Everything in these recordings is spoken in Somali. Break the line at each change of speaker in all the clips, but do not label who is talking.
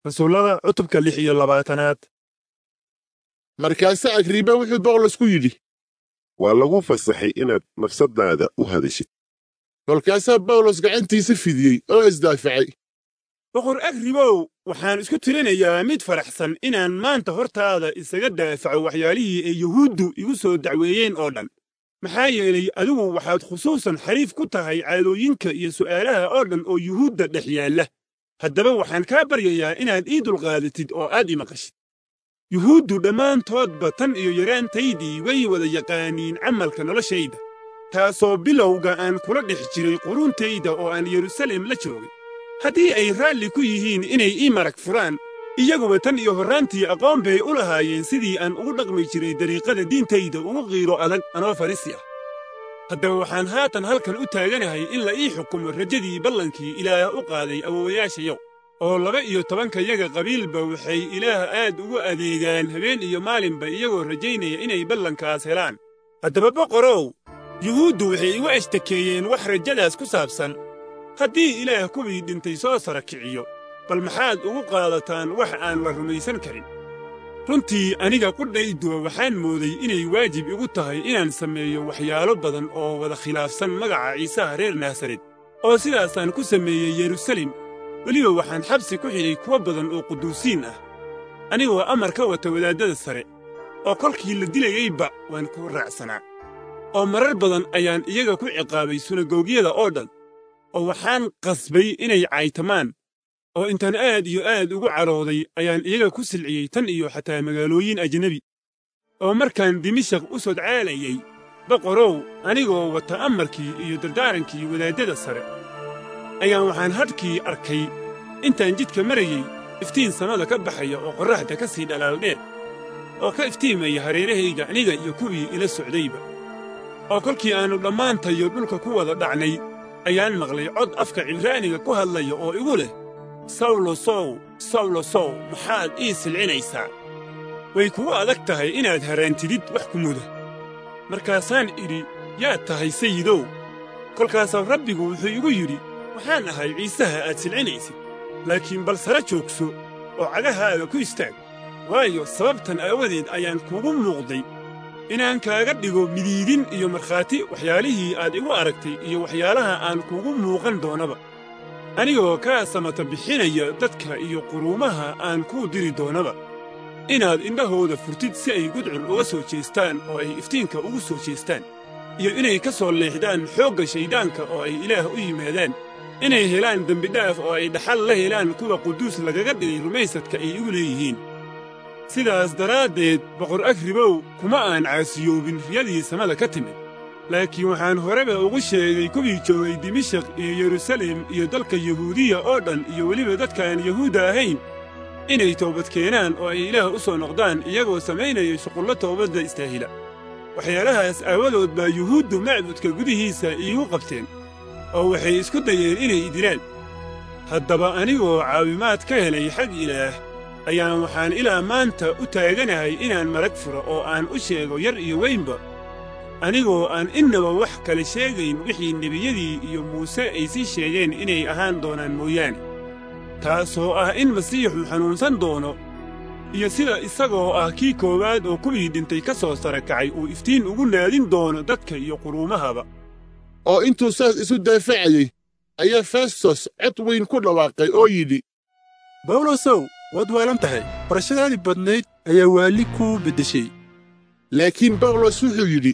rasuullada cutubka lix iyo labaatanaad
markaase agriiba wuxuu bawlos ku yidhi
waa lagu fasaxay inaad nafsaddaada u hadashid
kolkaasaa bawlos gacantiisa fidiyey oo isdaafacay
boqor agribow waxaan isku tirinayaa mid faraxsan inaan maanta hortaada isaga daafaco waxyaalihii ay yuhuuddu igu soo dacweeyeen oo dhan maxaa yeelay adigu waxaad khusuusan xariif ku tahay caadooyinka iyo su'aalaha oo dhan oo yuhuudda dhex yaalla haddaba waxaan kaa baryayaa inaad ii dulqaadatid oo aad i maqashid yuhuuddu dhammaantoodba tan iyo yaraantaydii way wada yaqaaniin camalka noloshayda taasoo bilowga aan kula dhex jiray quruntayda oo aan yerusalem la joogay haddii ay raalli ku yihiin inay ii marag furaan iyaguba tan iyo horraantii aqoon bay u lahaayeen sidii aan ugu dhaqmi jiray dariiqada diintayda ugu qiiro adag anoo farisi ah haddaba waxaan haatan halkan u taaganahay in la ii xukumo rajadii ballankii ilaah u qaaday awowayaashayow oo laba iyo tobankayaga qabiilba waxay ilaah aad ugu adeegaan habeen iyo maalinba iyagoo rajaynaya inay ballankaas helaan haddaba boqorow yuhuuddu waxay igu ashtakeeyeen wax rajadaas ku saabsan haddii ilaah kuwii dhintay soo sara kiciyo bal maxaad ugu qaadataan wax aan la rumaysan karin runtii aniga qudhayduwa waxaan mooday inay waajib igu tahay inaan sameeyo waxyaalo badan oo wada khilaafsan magaca ciisaha reer naasared oo sidaasaan ku sameeyey yerusalem weliba waxaan xabsi ku xidhay kuwo badan oo quduusiin ah anigoo amar ka wata wadaaddada sare oo kolkii la dilayeyba waan ku raacsanaa oo marar badan ayaan iyaga ku ciqaabay sunagoogyada oo dhan oo waxaan qasbay inay caytamaan oo intaan aad iyo aad ugu cadhooday ayaan iyaga ku silciyey tan iyo xataa magaalooyin ajnebi oo markaan dimashaq u sodcaalayey boqorow anigoo wata amarkii iyo dardaarankii wadaaddada sare ayaan waxaan hadhkii arkay intaan jidka marayey iftiin samada ka baxaya oo qorraxda ka sii dhalaaldheer oo ka iftiimaya hareerahayga aniga iyo kuwii ila socdayba oo kolkii aannu dhammaantayo dhulka ku wada dhacnay ayaan maqlay cod afka cibraaniga ku hadlaya oo igu leh sawlo sow sawlo sow maxaad ii silcinaysaa way kugu adag tahay inaad haraantidid wax ku muda markaasaan idhi yaad tahay sayidow kolkaasaa rabbigu wuxuu igu yidhi waxaan ahay ciisaha aad silcinaysid laakiin bal sara joogso oo cagahaaga ku istaag waayo sababtan aawadeed ayaan kugu muuqday inaan kaaga dhigo midiidin iyo markhaati waxyaalihii aad igu aragtay iyo waxyaalaha aan kugu muuqan doonaba anigoo kaa samata bixinaya dadka iyo quruumaha aan kuu diri doonaba inaad indhahooda furtid si ay gudcur uga soo jeestaan oo ay iftiinka ugu soo jeestaan iyo inay ka soo leexdaan xoogga shayddaanka oo ay ilaah u yimaadaan inay helaan dembidhaaf oo ay dhaxal la helaan kuwa quduus lagaga dhigay rumaysadka ay igu leeyihiin sidaas daraaddeed boqor agribow kuma aan caasiyoobin riyadii samada ka timid laakiin waxaan horeba ugu sheegay kuwii joogay dimashaq iyo yerusalem iyo dalka yahuudiya oo dhan iyo weliba dadkaan yahuudda ahayn inay toobad keenaan oo ay ilaah u soo noqdaan iyagoo samaynaya shuqullo toobadda istaahila waxyaalahaas aawadood baa yuhuuddu macbudka gudihiisa iigu qabteen oo waxay isku dayeen inay idilaan haddaba anigoo caawimaad ka helay xag ilaah ayaan waxaan ilaa maanta u taaganahay inaan marag furo oo aan u sheego yar iyo weynba anigoo aan innaba wax kale sheegayn wixii nebiyadii iyo muuse ay sii sheegeen inay ahaan doonaan mooyaane taasoo ah in masiixu xanuunsan doono iyo sida isagoo ah kii koowaad oo kuwii dhintay ka soo sara kacay uu iftiin ugu naadin doono dadka iyo quruumahaba
oo intuu saas isu daafacayey ayaa festos cod weyn ku dhawaaqay oo yidhi
bawlosow waad waalan tahay barashadaadii badnayd ayaa waali kuu beddeshay
laakiin bawlos wuxuu yidhi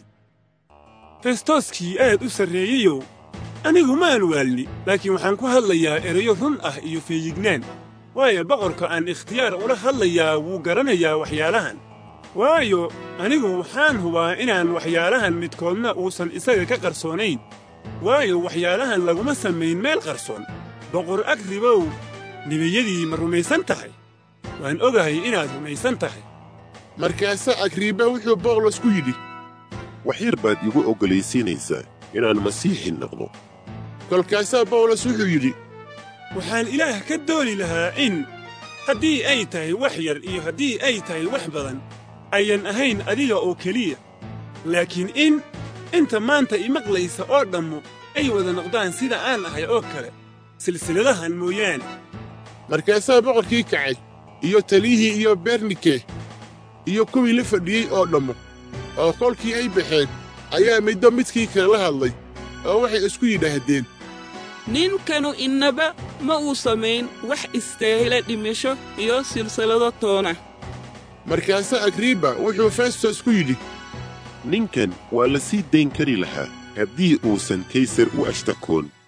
festoskii aad u sarreeyeyow anigu maan waalni laakiin waxaan ku hadlayaa erayo run ah iyo feeyignaan waayo boqorka aan ikhtiyaar ula hadlayaa wuu garanayaa waxyaalahan waayo anigu waxaan hubaa inaan waxyaalahan midkoodna uusan isaga ka qarsoonayn waayo waxyaalahan laguma samayn meel qarsoon boqor agribow nebiyadii ma rumaysan tahay waan ogahay inaad rumaysan tahay
markaasaa agriiba wuxuu bawlos ku yidhi
wax yar baad igu oggolaysiinaysaa inaan masiixi noqdo
kolkaasaa bawlos wuxuu yidhi
waxaan ilaah ka dooni lahaa in haddii ay tahay wax yar iyo haddii ay tahay wax badan ayan ahayn adiga oo keliya laakiin in inta maanta imaqlaysa oo dhammu ay wada noqdaan sida aan ahay oo kale silsiladahan mooyaane
markaasaa boqorkii kacay iyo taliyihii iyo bernike iyo kuwii la fadhiyey oo dhammo oo kolkii ay baxeen ayaa middo midkii kale la hadlay oo waxay isku yidhaahdeen
ninkanu innaba ma uu samayn wax istaahila dhimasho iyo silsilado toona
markaasaa agriiba wuxuu festos ku yidhi
ninkan waa la sii dayn kari lahaa haddii uusan kaysar u ashtakoon